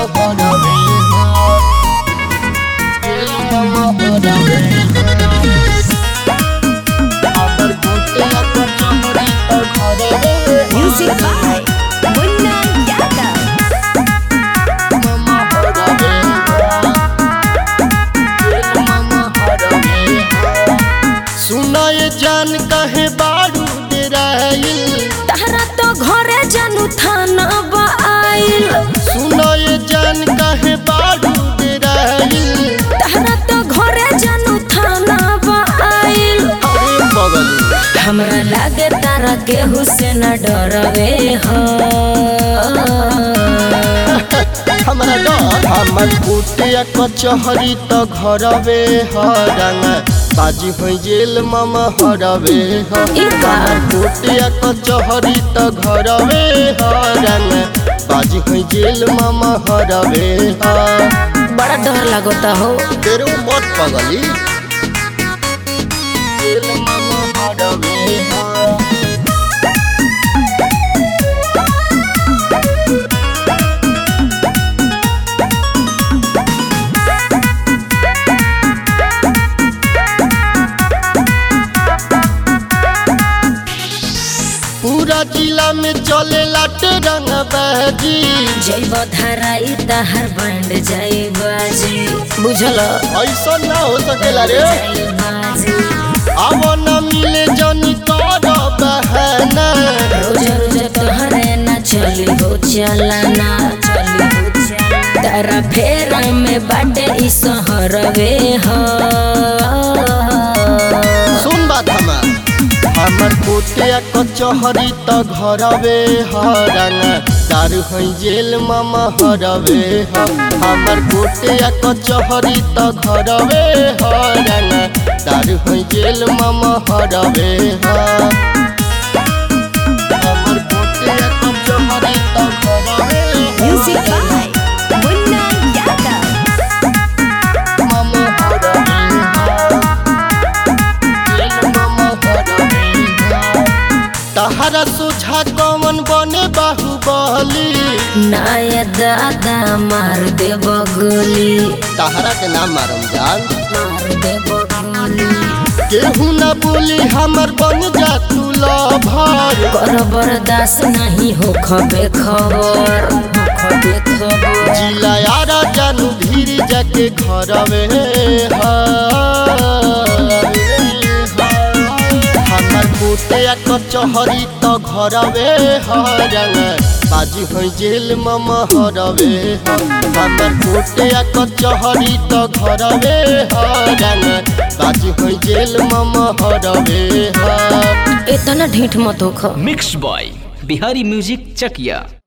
हरवे जेल मामा हरवे हमर कुटिया कचहरी त घरवे Music by Munna Yadav. मामा हरवे जेल मामा हरवे सुनाए जान कहे बारू डेराइल तहरा तो घरे जानू थाना आइल सुनाए जान कहे बारू डेराइल तहरा तो घरे जानू थाना आइल अरे बगल हमरा लागे तारा केहू से न डरवे हो हमरा डर हमर कुटिया कचहरी त घरवे हरंग बाजी होइ जेल मामा हरवे ह ई का? हमर कुटिया कचहरी त घरवे हरंग बाजी होइ जेल मामा हरवे ह बड़ा डर लगता हो तेरो मत पगली जेल मामा हरवे ह पूरा जिला में चले लाटे रंग बहजी जैब धराई तहर बैंड जाई बाजी बुझल ऐसा ना हो सकेला रे जाई बाजी अब न मिले जनी कर बहना रोज रोज तोहरे न चली हो चलना चली हो चलना तारा फेरा में बाटे ई सहरवे हो सुन बात हमार हमर कोटिया कचहरी त घरवे हरंग दारू है जेल मामा हरवे ह हमर कोटिया कचहरी त घरवे हरंग दारू है जेल मामा हरवे ह हमर कोटिया कचहरी त घरवे म्यूजिक बाय मुन्ना यादव मामा हरवे जेल मामा हरवे तहरा सोझा कौन बने बाहुबली नाय दादा मार दे बगली तहरा के नाम मारम जान मार दे बगली केहू न बोली हमर बन जा तू लभर कर बर्दाश्त नहीं हो खबे खबर हो खबे खबर जिला यारा जानू धीरे जाके घरवे हमर कोटिया कचहरी त घरवे हरंग बाजी हो जेल मम हरवे हमर कोटिया कचहरी त घरवे हरंग बाजी हो जेल मम हरवे इतना ढीठ मत हो मिक्स बॉय बिहारी म्यूजिक चकिया